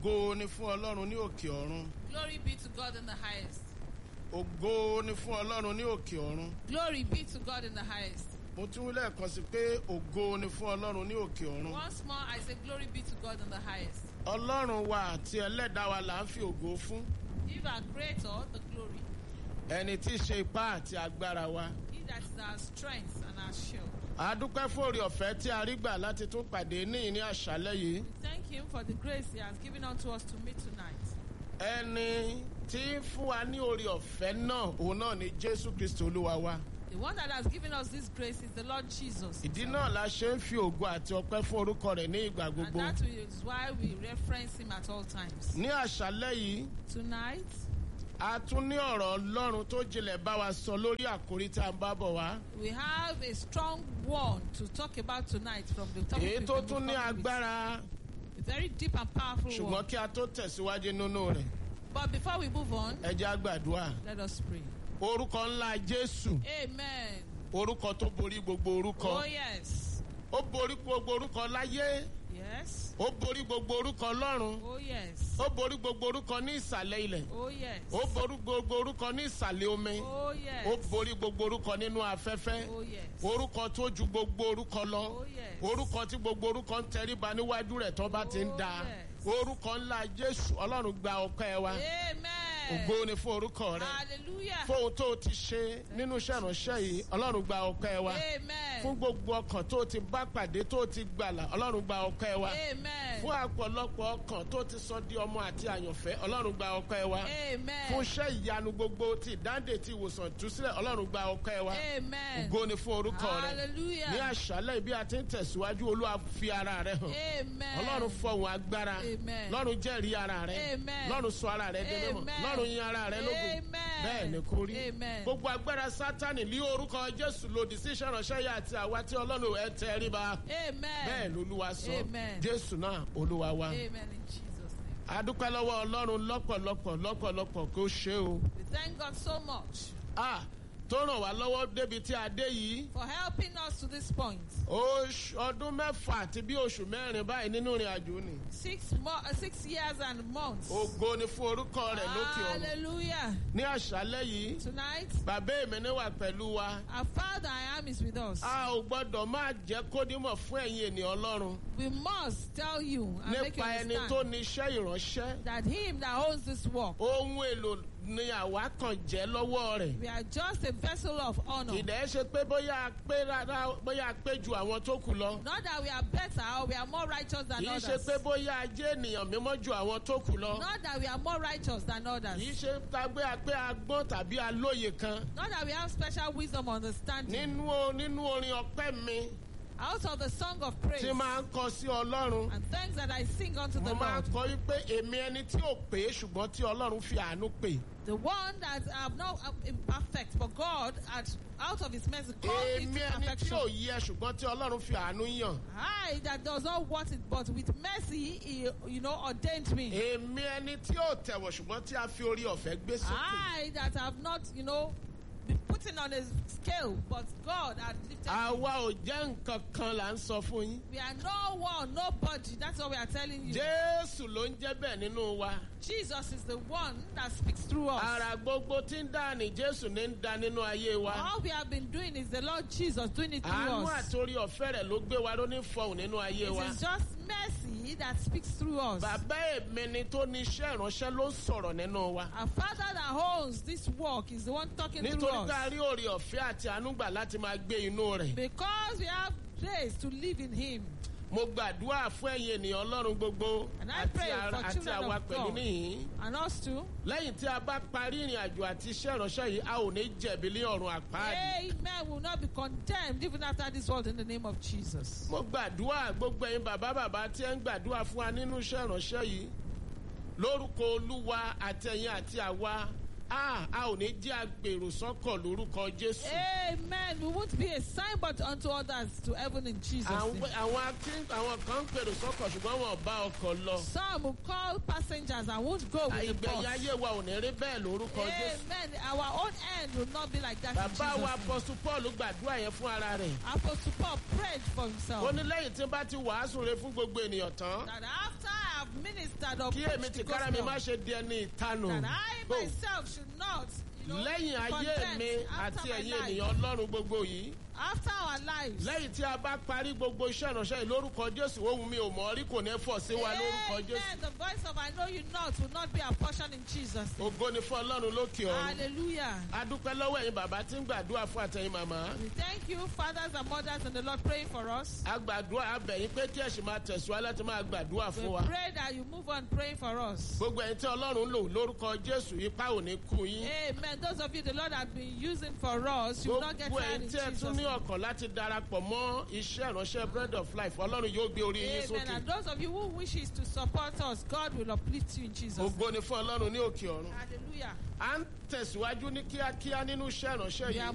ògo ni fún ọlọ́run ní òkè ọ̀run Glory be to God in the highest. ògo ni fún ọlọ́run ní òkè ọ̀run Glory be to God in the highest. mo tún wí lẹ́ẹ̀kan sí pé ògo ni fún ọlọ́run ní òkè ọ̀run Once more, I say, Glory be to God in the highest. ọlọ́run wa àti ẹlẹ́dàá wa là ń fi ògo fún Give our Creator the glory. ẹni tí í ṣe ipá àti agbára wa He that is our strength and our shield. a dúpẹ́ fún oore ọ̀fẹ́ tí a rí gbà láti tún pàdé níyìn ní àṣálẹ́ yìí We thank Him for the grace He has given unto us to meet tonight. ẹni tí ń fún wa ní oore ọ̀fẹ́ náà òun náà ni jésù kristi olúwa wa The one that has given us this grace is the Lord Jesus. ìdí náà la ṣe ń fi ògo àti ọpẹ́ fún orúkọ rẹ̀ ní ìgbà And gbogbo that is why we reference Him at all times. ní àṣálẹ́ yìí Tonight, a tún ní ọ̀rọ̀ ọlọ́run tó jinlẹ̀ bá wa sọ lórí àkórí tí a ń bá bọ̀ wá we have a strong one to talk about tonight from the topic èyí we've tó been tún ní coming with. agbára A very deep and powerful ṣùgbọ́n one. kí a tó tẹ̀síwájú nínú rẹ̀ But before we move on, ẹ jẹ́ á gbàdúrà let us pray. orúkọ ńlá jésù Amen. orúkọ tó borí gbogbo orúkọ Oh, yes. ó borí gbogbo orúkọ láyé Yes. ó borí gbogbo orúkọ lọ́run Oh, yes. ó borí gbogbo orúkọ ní ìsàlẹ̀ ilẹ̀ Oh, yes. ó borí gbogbo orúkọ ní ìsàlẹ̀ omi Oh, ó yes. borí gbogbo orúkọ nínú afẹ́fẹ́ Oh, yes. orúkọ tó ju gbogbo orúkọ lọ Oh, yes. orúkọ tí gbogbo orúkọ ń tẹríba níwájú rẹ̀ tó bá ti ń Oh, da yes. orúkọ ńlá jésù ọlọ́run gba ọpẹ́ wa Amen. ògo ni fún orúkọ rẹ Hallelujah. fóun tó o ti ṣe nínú iṣẹ́ ìránṣẹ́ yìí ọlọ́run gba ọpẹ́ wa fún Amen. gbogbo ọkàn tó o ti bá pàdé tó o ti gbàlà ọlọ́run gba ọpẹ́ wa Amen. fún àpọ̀lọpọ̀ ọkàn tó ti sọ di ọmọ àti àyànfẹ́ ọlọ́run gba ọpẹ́ wa fún Amen. iṣẹ́ ìyanu gbogbo ti ìdáǹdè ti ìwòsàn túsílẹ̀ ọlọ́run gba ọpẹ́ wa Amen. ògo ni fún orúkọ rẹ ní Hallelujah. àṣálẹ̀ bí a ti ń tẹ̀síwájú olúwa fi ara rẹ hàn Amen. ọlọ́run fọ̀hún agbára Amen. lọ́run jẹ́rìí ara rẹ Amen. lọ́run sọ ara rẹ dé mímọ́ Amen. lọ́run yin ara rẹ lógo Amen. bẹ́ẹ̀ ni kò rí Amen. gbogbo agbára sátani ní orúkọ jésù lòdì sí iṣẹ́ ìránṣẹ́ yìí àti àwa tí ọlọ́run ẹ tẹ́ rí ba bẹ́ẹ̀ Amen. lolúwa sọ Amen. jésù náà olúwa wa Amen in Jesus' name. adúpẹ́ lọ́wọ́ ọlọ́run lọ́pọ̀lọpọ̀ lọ́pọ̀lọpọ̀ kó ṣe o We thank God so much Ah, tó ràn wá lọ́wọ́ débi tí a dé yìí for helping us to this point. oṣù ọdún mẹ́fà àti bí oṣù mẹ́rin báyìí nínú ìrìn àjò ni Six mo- uh, six years and months. ògo ni fún orúkọ rẹ̀ lókè ọ̀run Hallelujah. ní àṣálẹ́ yìí Tonight, bàbá èmi ní wà pẹ̀lú wa our Father I am is with us. a ò gbọ́dọ̀ máa jẹ́ kódìmọ̀ fún ẹ̀yin ènìyàn ọlọ́run We must tell you and make you nípa ẹni tó understand ní iṣẹ́ ìránṣẹ́ that Him that owns this work, ohun èlò ni àwa kàn jẹ́ lọ́wọ́ rẹ̀ we are just a vessel of honor. ìdẹ́ ṣe pé bóyá a pé rárá bóyá a pé ju àwọn tó kù lọ Not that we are better or we are more righteous than kì í ṣe others. pé bóyá a jẹ́ ènìyàn mímọ́ ju àwọn tó kù lọ Not that we are more righteous than others. kì í ṣe tàgbé pé a gbọ́n tàbí a lóye kan Not that we have special wisdom understanding. nínú o- nínú orin ọpẹ́ mi Out of the song of praise tí máa ń kọ sí ọlọ́run and thanks that I sing unto the mo máa Lord, ń kọ wípé èmi ẹni tí ò pé ṣùgbọ́n tí ọlọ́run fi àánú pè the one that have not uh, imperfect, but God, at, out of His mercy, called it èmi to ẹni tí ò perfection. yẹ ṣùgbọ́n tí ọlọ́run fi àánú yàn I that does not want it, but with mercy, He, you know, ordained me. èmi ẹni tí ò tẹ̀wọ̀ ṣùgbọ́n tí a fi orí ọ̀fẹ́ gbé sókè I that have not, you know, been putting on a scale, but God had lifted me. àwa ò jẹ́ nǹkan kan là ń sọ fún yín We are no one, nobody. That's what we are telling you. jésù ló ń jẹ́ bẹ́ẹ̀ nínú wa Jesus is the one that speaks through us. ara gbogbo tí ń dá ní jésù ní ń dá nínú ayé wa All we have been doing is the Lord Jesus doing it through àánú us. àti orí ọ̀fẹ́ rẹ̀ ló gbé wa ló ní fọhùn nínú ayé wa It is just mercy that speaks through us. bàbá èmi ni tó ní iṣẹ́ ìránṣẹ́ ló ń sọ̀rọ̀ nínú wa Our Father that owns this work is the one talking through nítorí ká us. rí orí ọ̀fẹ́ àti àánú gbà láti máa gbé inú rẹ̀ Because we have grace to live in Him. mo gbàdúrà fún ẹ̀yin ènìyàn ọlọ́run gbogbo And I àti pray ara- for àti children àwa of pẹ̀lú God. níhìn And us too. lẹ́yìn tí a bá parí ìrìn àjò àti iṣẹ́ ìránṣẹ́ yìí a ò ní jẹ̀bi ní ọ̀run àpáàdì. Amen. Will not be condemned even after this world in the name of Jesus. mo gbàdúrà gbogbo ẹ̀yin bàbá bàbá tí ẹ ń gbàdúrà fún wa nínú iṣẹ́ ìránṣẹ́ yìí lórúkọ olúwa àtẹ̀yìn àti àwa a a ò ní jẹ́ agbèrò sọ́kọ̀ lórúkọ jésù. Amen. We won't be a signboard unto others to heaven in Jesus' àwọn name. àwọn akí- àwọn kan ń gbèrò sọ́kọ̀ ṣùgbọ́n wọn ò bá ọkọ̀ lọ. Some will call passengers and won't go with the ìgbẹ̀yìn bus. ayé wa ò ní rí bẹ́ẹ̀ lórúkọ jésù. Amen. Our own end will not be like that in Jesus' bàbá wa name. apọ́sù paul gbàdúrà yẹn fún ara rẹ̀. Apostle Paul prayed for himself. ó ní lẹ́yìn tí n bá ti wàásù rẹ fún gbogbo ènìyàn tán. that after I have ministered or kí preached èmi the ti kára mi má gospel, ṣe di ẹni ìtanù. that I Bó- myself should not, you know, lẹ́yìn ayé condemn mi after àti my ẹ̀yin life, ènìyàn ọlọ́run gbogbo yìí. after our lives. lẹ́yìn tí a bá parí gbogbo iṣẹ́ ìránṣẹ́ yìí lórúkọ jésù ohun mi ò mọ̀ rí kò ní fọ̀ sí wa lórúkọ jésù. Amen. The voice of I know you not will not be our portion in Jesus. ògo ni fún ọlọ́run lókè ọ̀run. Hallelujah. a dúpẹ́ lọ́wọ́ ẹ̀yin bàbá tí ń gbàdúrà fún àtẹ̀yìn màmá. We thank you, fathers and mothers, and the Lord praying for us. a gbàdúrà abẹ̀yìn pé kí ẹ̀sìn máa tẹ̀síwá láti máa gbàdúrà We fún wa. pray that you move on praying for us. gbogbo ẹ̀yin tí ọlọ́run lò lórúkọ jésù ipá ò ní kú yín. Amen. Those of you the Lord has been using for us, you will not get gbogbo tired ẹ̀yin in tí ẹ Jesus' tún ní name. ọkàn láti darapọ̀ mọ́ iṣẹ́ ìránṣẹ́ bread of life ọlọ́run yóò gbé orí yín Amen. sókè. And those of you who wishes to support us, God will uplift you in Jesus' name. ògo ni fún ọlọ́run ní òkè ọ̀run. Hallelujah. à ń tẹ̀síwájú ní kíákíá nínú iṣẹ́ ìránṣẹ́ We are yìí.